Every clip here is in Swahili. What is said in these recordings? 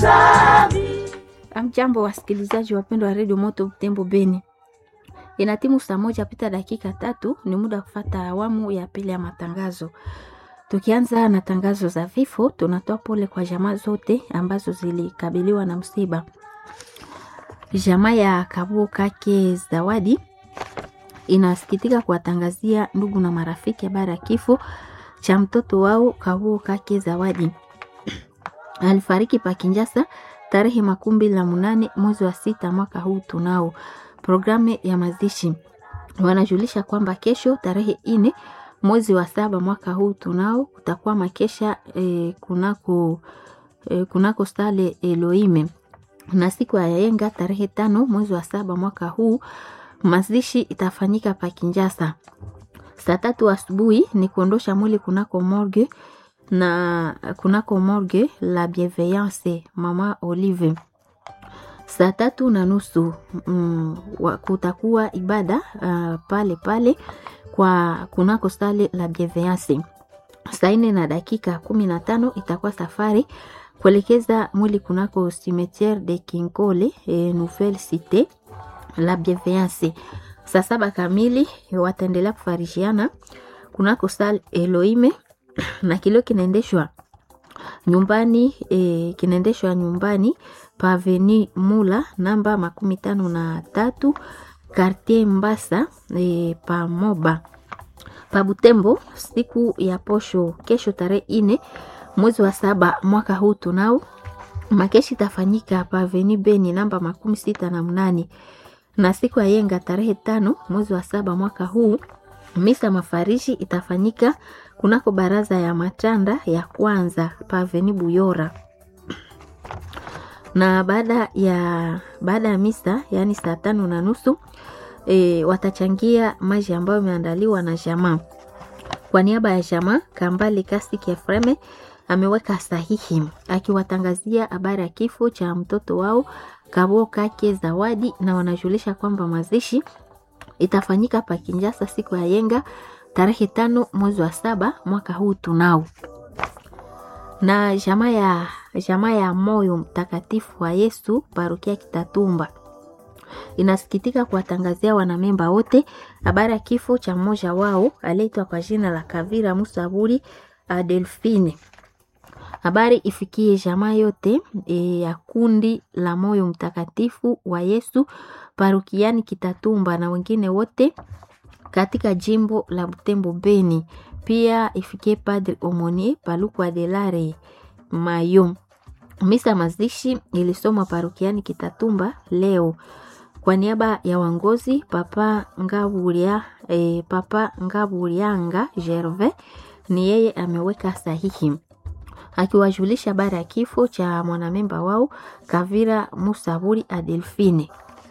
Amjambo, wasikilizaji wapendwa wa redio Moto Butembo Beni, ina timu saa moja pita dakika tatu. Ni muda wa kufata awamu ya pili ya matangazo. Tukianza na tangazo za vifo, tunatoa pole kwa jamaa zote ambazo zilikabiliwa na msiba. Jamaa ya Kabuo Kake Zawadi inasikitika kuwatangazia ndugu na marafiki habari ya kifo cha mtoto wao Kabuo Kake Zawadi. Alifariki pa Kinjasa tarehe makumi mbili na munane mwezi wa sita mwaka huu. Tunao programu ya mazishi, wanajulisha kwamba kesho tarehe ine mwezi wa saba mwaka huu tunao kutakuwa makesha eh, kunako, eh, kunako stale Elohime na siku ya yenga tarehe tano mwezi wa saba mwaka huu mazishi itafanyika pa Kinjasa saa tatu asubuhi ni kuondosha mwili kunako morgue na kunako morgue la Bienveillance mama Olive. Saa tatu na nusu mm, kutakuwa ibada uh, pale pale kwa kunako stale la Bienveillance. Saa nne na dakika kumi na tano itakuwa safari kuelekeza mwili kunako cimetiere de Kinkole e, Nouvelle Cite la Bienveillance. Saa saba kamili wataendelea kufarishiana kunako stale Elohime na kilio kinaendeshwa nyumbani e, kinaendeshwa nyumbani pa Avenue Mula namba makumi tano na tatu Quartier Mbasa e, pa Moba pa Butembo. Siku ya posho kesho tarehe ine mwezi wa saba mwaka huu tunao makeshi tafanyika pa Avenue Beni namba makumi sita na mnane na siku ya yenga tarehe tano mwezi wa saba mwaka huu misa mafarishi itafanyika kunako baraza ya matanda ya kwanza paveni Buyora, na baada ya baada ya misa yaani saa tano na nusu e, watachangia maji ambayo imeandaliwa na jamaa. Kwa niaba ya jamaa, Kambale Kasiki Efreme ameweka sahihi akiwatangazia habari ya kifo cha mtoto wao Kabo Kake Zawadi, na wanajulisha kwamba mazishi itafanyika pa Kinjasa siku ya yenga tarehe tano mwezi wa saba mwaka huu tunao. Na jamaa ya jamaa ya moyo mtakatifu wa Yesu parokia Kitatumba inasikitika kuwatangazia wanamemba wote habari ya kifo cha mmoja wao aliyeitwa kwa jina la Kavira Musaburi Adelfine. Habari ifikie jamaa yote e, ya kundi la moyo mtakatifu wa Yesu parokiani Kitatumba na wengine wote katika jimbo la Butembo Beni. Pia ifikie Padre Omonie Paluku Adelare Mayo. Misa mazishi ilisomwa parokiani Kitatumba leo kwa niaba ya wangozi Papa Ngaburia, eh, Papa Ngaburianga Gervais ni yeye ameweka sahihi akiwajulisha habari ya kifo cha mwanamemba wao Kavira Musaburi Adelfine.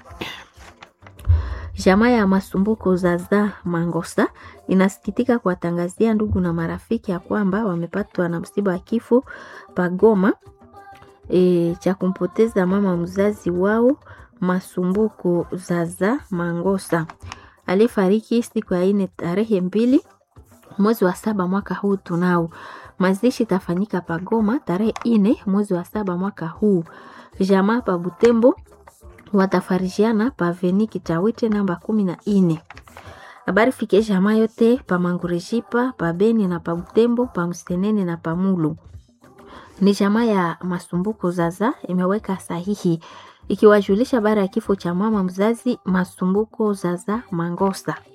Jamaa ya Masumbuko Zaza Mangosa inasikitika kuwatangazia ndugu na marafiki ya kwamba wamepatwa na msiba wa kifo pagoma e, cha kumpoteza mama mzazi wao Masumbuko Zaza Mangosa aliyefariki siku ya ine tarehe mbili mwezi wa saba mwaka huu. Tunao mazishi tafanyika pagoma tarehe ine mwezi wa saba mwaka huu. Jamaa pa Butembo watafarijiana pa veni Kitawite namba kumi na ine. Habari fike jamaa yote pa Mangurejipa pa Beni na pa Butembo pa Msenene na pa Mulu. Ni jamaa ya Masumbuko Zaza imeweka sahihi ikiwajulisha habari ya kifo cha mama mzazi Masumbuko Zaza Mangosa.